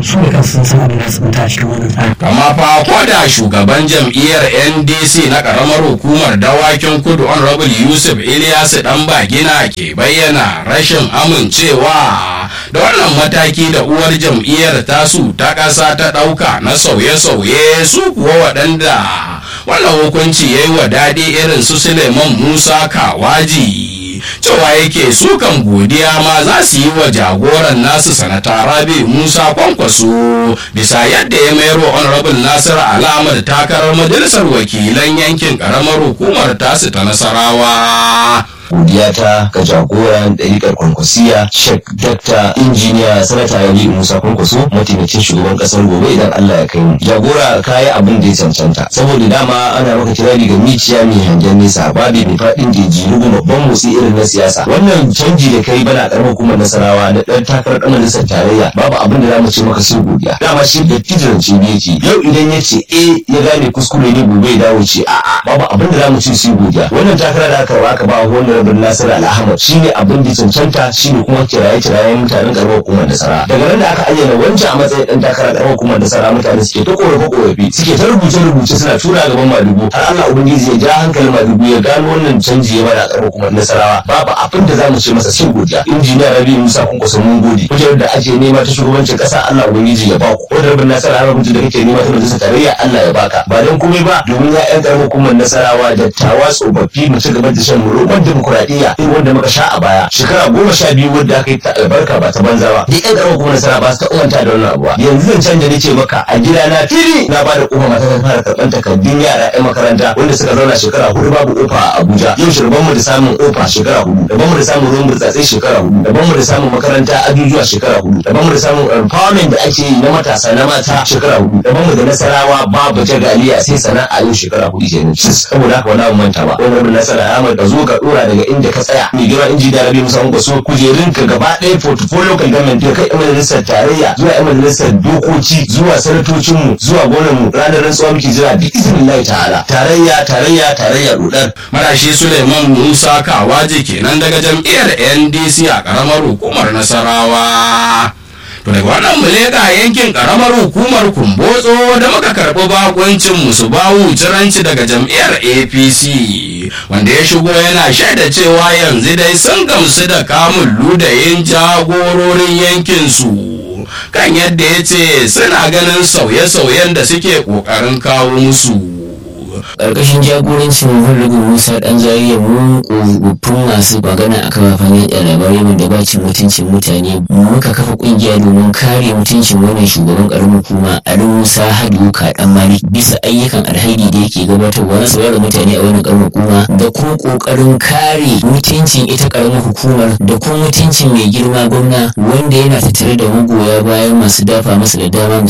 su da kansu sun san abin da su a cikin wannan tsari. kama fa da shugaban jam'iyyar ndc na karamar hukumar dawakin kudu honorable yusuf ilyasu dan bagina ke bayyana rashin amincewa da wannan mataki da uwar jam'iyyar tasu ta ƙasa ta ɗauka na sauye-sauye su kuwa waɗanda wannan hukunci ya yi wa daɗi irin su suleiman musa kawaji cewa yake su kan godiya ma za su yi wa jagoran nasu sanata rabi musa kwankwaso bisa yadda ya mayar wa honorable nasir alamar takarar majalisar wakilan yankin karamar hukumar tasu ta nasarawa godiya ta ga jagoran ɗariƙar kwankwasiya shek dakta injiniya sanata yabi musa kwankwaso mataimakin shugaban ƙasar gobe idan allah ya kai mu jagora kayi abin da ya cancanta saboda dama ana maka kirari ga miciya mai hangen nesa babi mai faɗin jeji rugu babban motsi irin na siyasa wannan canji da kai bana ƙaramar hukumar nasarawa na ɗan takarar ɗan majalisar tarayya babu abin da za mu ce maka sai godiya dama shi da fijirance ne yake yau idan ya ce eh ya gane kuskure ne gobe ya dawo ce a'a babu abin da za mu ce sai godiya wannan takara da aka aka ba wannan rabin nasir al-ahmad shine abin da cancanta shine kuma kiraye kirayen mutanen karamar hukumar nasara daga nan da aka ayyana wancan a matsayin dan takara karamar hukumar nasara mutane suke ta korafe korafe suke ta rubuce rubuce suna tura gaban madugu har Allah ubangiji ya ja hankalin madugu ya gano wannan canji ya bada karamar hukumar nasarawa babu abin da zamu ce masa sai godiya injiniya rabi musa kun kusa mun gode kujerar da ake nema ta shugabancin kasa Allah ubangiji ya baku ko da rabin nasara har mutum da kake nema ta majalisar tarayya Allah ya baka ba dan komai ba domin ya yan karamar hukumar nasarawa dattawa tsofaffi mu ci gaba da shan roman demokuraɗiyya irin wanda muka sha a baya shekara goma sha biyu wadda aka yi ta albarka ba ta banza ba duk yan karamar hukumar nasara ba su ta umanta da wannan abuwa yanzu zan canja ne ce maka a gida na fili na ba da kofa mata ta fara karɓar takardun yara yan makaranta wanda suka zauna shekara hudu babu kofa a Abuja yau shirban mu da samun kofa shekara hudu daban mu da samun ruwan burtsatsai shekara hudu daban mu da samun makaranta ajujuwa shekara hudu daban mu da samun empowerment da ake yi na matasa na mata shekara hudu daban mu da nasarawa babu jagaliya sai sana'a yau shekara hudu kenan saboda haka wani abu manta ba wani rabin nasara Ahmad ka zo ka dora daga inda ka tsaya mai girma inji da rabi musa ko so kujerun ka gaba ɗaya portfolio kan government da kai majalisar tarayya zuwa yan majalisar dokoki zuwa sanatocin mu zuwa gonan mu ranar rantsuwa muke jira bi iznillahi ta'ala tarayya tarayya tarayya dodar marashi suleiman musa kawaji kenan daga jam'iyyar ndc a karamar hukumar nasarawa to daga wannan muleka yankin karamar hukumar kumbotso da muka karɓi bakuncin musu bawu ciranci daga jam'iyyar apc wanda ya shigo yana shaida cewa yanzu dai sun gamsu da kamun ludayin jagororin yankinsu kan yadda ya ce suna ganin sauye-sauyen da suke ƙoƙarin kawo musu ƙarƙashin jagorancin Hurrugu Musa ɗan zariya mun ƙofofin masu magana a kafafen yaɗa labarai wanda ba cin mutuncin mutane muka kafa ƙungiya domin kare mutuncin wannan shugaban ƙaramin hukuma a Musa Hadu Kaɗan Malik bisa ayyukan alhaidi da yake gabatarwa na saurara mutane a wannan ƙaramin hukuma da kuma ƙoƙarin kare mutuncin ita ƙaramin hukumar da kuma mutuncin mai girma gwamna wanda yana tattare da magoya bayan masu dafa masa da dama